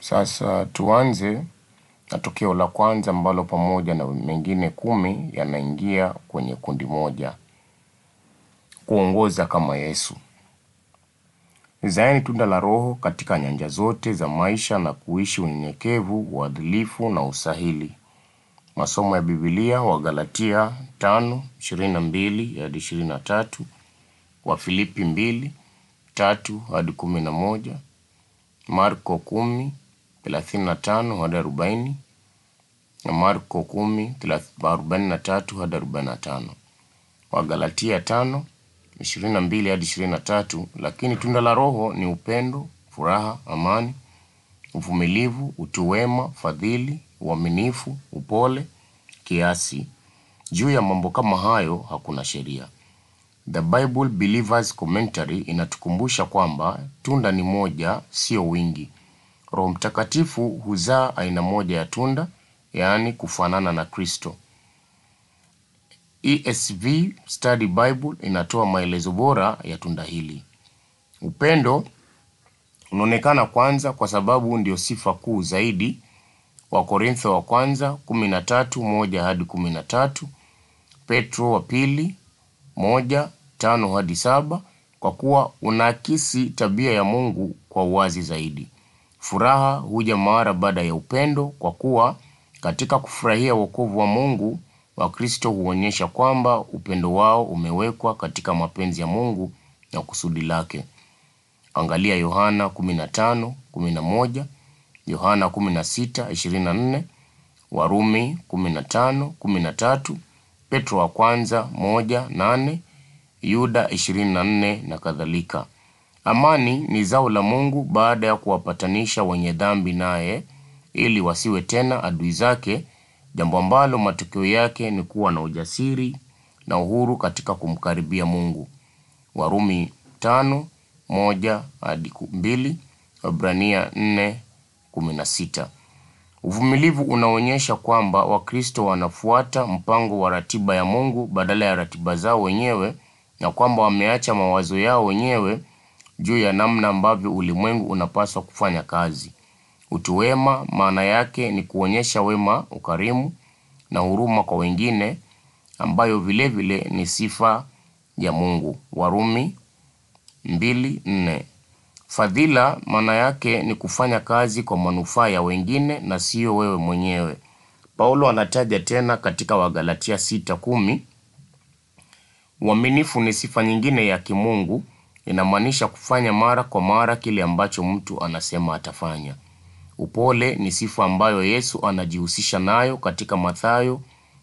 Sasa tuanze na tokeo la kwanza ambalo pamoja na mengine kumi yanaingia kwenye kundi moja. Kuongoza kama Yesu. Zaeni tunda la Roho katika nyanja zote za maisha na kuishi unyenyekevu, uadilifu na usahili. Masomo ya Biblia Wagalatia 5:22 hadi 23, Wafilipi 2:3 hadi 11, Marko 10:35 hadi 40 na Marko 10:43 hadi 45. Wagalatia 5:22 hadi 23, lakini tunda la Roho ni upendo, furaha, amani, uvumilivu, utu wema, fadhili, uaminifu, upole, kiasi. Juu ya mambo kama hayo hakuna sheria. The Bible Believers Commentary inatukumbusha kwamba tunda ni moja, sio wingi. Roho Mtakatifu huzaa aina moja ya tunda, yaani kufanana na Kristo. ESV Study Bible inatoa maelezo bora ya tunda hili. Upendo unaonekana kwanza kwa sababu ndio sifa kuu zaidi. Wakorintho wa kwanza kumi na tatu moja hadi kumi na tatu Petro wa pili moja tano hadi saba kwa kuwa unaakisi tabia ya Mungu kwa uwazi zaidi. Furaha huja mara baada ya upendo, kwa kuwa katika kufurahia wokovu wa Mungu Wakristo huonyesha kwamba upendo wao umewekwa katika mapenzi ya Mungu na kusudi lake. Angalia Yohana 15:11, Yohana 16:24, Warumi 15:13, Petro wa kwanza 1:8, Yuda 24 na kadhalika. Amani ni zao la Mungu baada ya kuwapatanisha wenye dhambi naye ili wasiwe tena adui zake, jambo ambalo matokeo yake ni kuwa na ujasiri na uhuru katika kumkaribia Mungu. Warumi tano moja hadi mbili, Waebrania nne kumi na sita. Uvumilivu unaonyesha kwamba Wakristo wanafuata mpango wa ratiba ya Mungu badala ya ratiba zao wenyewe na kwamba wameacha mawazo yao wenyewe juu ya namna ambavyo ulimwengu unapaswa kufanya kazi. Utu wema maana yake ni kuonyesha wema, ukarimu na huruma kwa wengine ambayo vile vile ni sifa ya Mungu. Warumi mbili nne. Fadhila maana yake ni kufanya kazi kwa manufaa ya wengine na sio wewe mwenyewe. Paulo anataja tena katika Wagalatia sita kumi. Uaminifu ni sifa nyingine ya kimungu, inamaanisha kufanya mara kwa mara kile ambacho mtu anasema atafanya. Upole ni sifa ambayo Yesu anajihusisha nayo katika Mathayo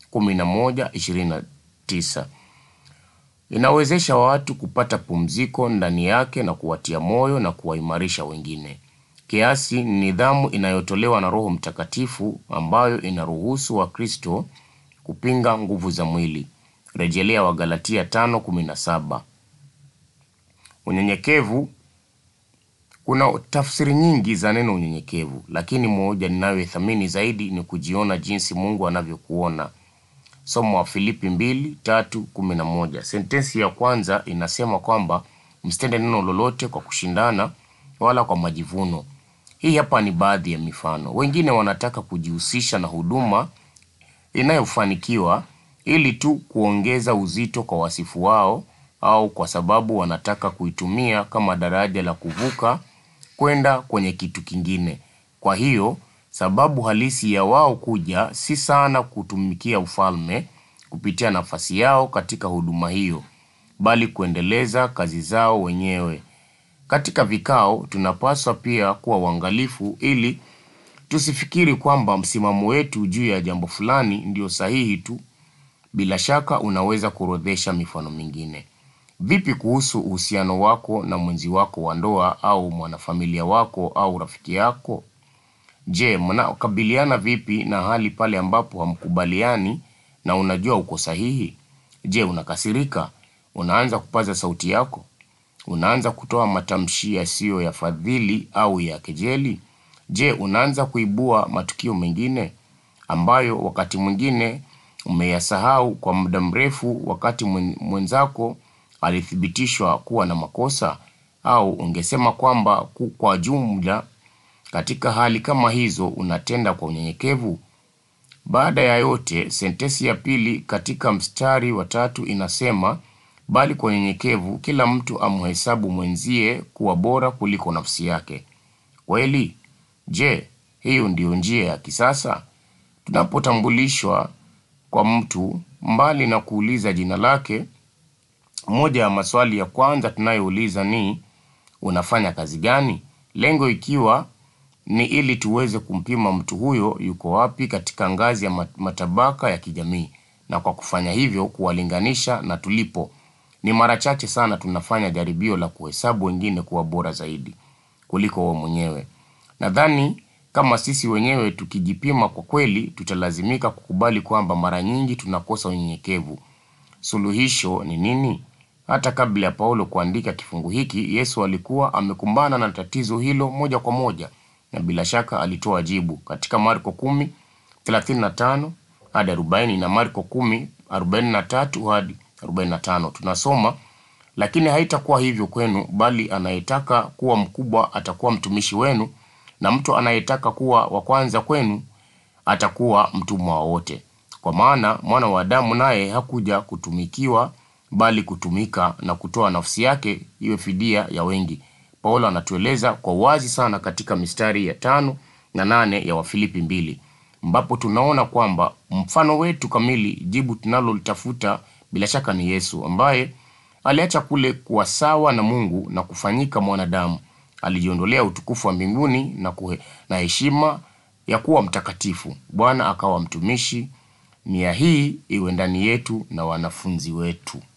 11:29. Inawezesha watu kupata pumziko ndani yake na kuwatia moyo na kuwaimarisha wengine. Kiasi ni nidhamu inayotolewa na Roho Mtakatifu ambayo inaruhusu Wakristo kupinga nguvu za mwili. Rejelea Wagalatia 5:17. Unyenyekevu. Kuna tafsiri nyingi za neno unyenyekevu, lakini moja ninayoithamini zaidi ni kujiona jinsi Mungu anavyokuona. Somo wa Filipi 2:3-11. Sentensi ya kwanza inasema kwamba msitende neno lolote kwa kushindana wala kwa majivuno. Hii hapa ni baadhi ya mifano. Wengine wanataka kujihusisha na huduma inayofanikiwa ili tu kuongeza uzito kwa wasifu wao au kwa sababu wanataka kuitumia kama daraja la kuvuka kwenda kwenye kitu kingine. Kwa hiyo, sababu halisi ya wao kuja si sana kutumikia ufalme kupitia nafasi yao katika huduma hiyo, bali kuendeleza kazi zao wenyewe. Katika vikao, tunapaswa pia kuwa uangalifu ili tusifikiri kwamba msimamo wetu juu ya jambo fulani ndio sahihi tu. Bila shaka unaweza kuorodhesha mifano mingine. Vipi kuhusu uhusiano wako na mwenzi wako wa ndoa au mwanafamilia wako au rafiki yako? Je, mnakabiliana vipi na hali pale ambapo hamkubaliani na unajua uko sahihi? Je, unakasirika? Unaanza kupaza sauti yako? Unaanza kutoa matamshi yasiyo ya fadhili au ya kejeli? Je, unaanza kuibua matukio mengine ambayo wakati mwingine umeyasahau kwa muda mrefu wakati mwenzako alithibitishwa kuwa na makosa? Au ungesema kwamba kwa jumla Katika hali kama hizo unatenda kwa unyenyekevu? Baada ya yote, sentensi ya pili katika mstari wa tatu inasema, bali kwa unyenyekevu kila mtu amhesabu mwenzie kuwa bora kuliko nafsi yake. Kweli? Je, hiyo ndiyo njia ya kisasa? Tunapotambulishwa kwa mtu, mbali na kuuliza jina lake, moja ya maswali ya kwanza tunayouliza ni unafanya kazi gani? Lengo ikiwa ni ili tuweze kumpima mtu huyo yuko wapi katika ngazi ya matabaka ya kijamii, na kwa kufanya hivyo kuwalinganisha na tulipo. Ni mara chache sana tunafanya jaribio la kuhesabu wengine kuwa bora zaidi kuliko wao mwenyewe. Nadhani kama sisi wenyewe tukijipima kwa kweli, tutalazimika kukubali kwamba mara nyingi tunakosa unyenyekevu. Suluhisho ni nini? Hata kabla ya Paulo kuandika kifungu hiki, Yesu alikuwa amekumbana na tatizo hilo moja kwa moja, na bila shaka alitoa jibu katika Marko 10:35 hadi 40 na Marko 10:43 hadi 45. Tunasoma, lakini haitakuwa hivyo kwenu, bali anayetaka kuwa mkubwa atakuwa mtumishi wenu, na mtu anayetaka kuwa wa kwanza kwenu atakuwa mtumwa wa wote. Kwa maana mwana wa Adamu naye hakuja kutumikiwa, bali kutumika na kutoa nafsi yake iwe fidia ya wengi. Paulo anatueleza kwa wazi sana katika mistari ya tano na nane ya Wafilipi mbili, ambapo tunaona kwamba mfano wetu kamili, jibu tunalolitafuta bila shaka ni Yesu ambaye aliacha kule kuwa sawa na Mungu na kufanyika mwanadamu. Alijiondolea utukufu wa mbinguni na kuhe, na heshima ya kuwa mtakatifu. Bwana akawa mtumishi. Nia hii iwe ndani yetu na wanafunzi wetu.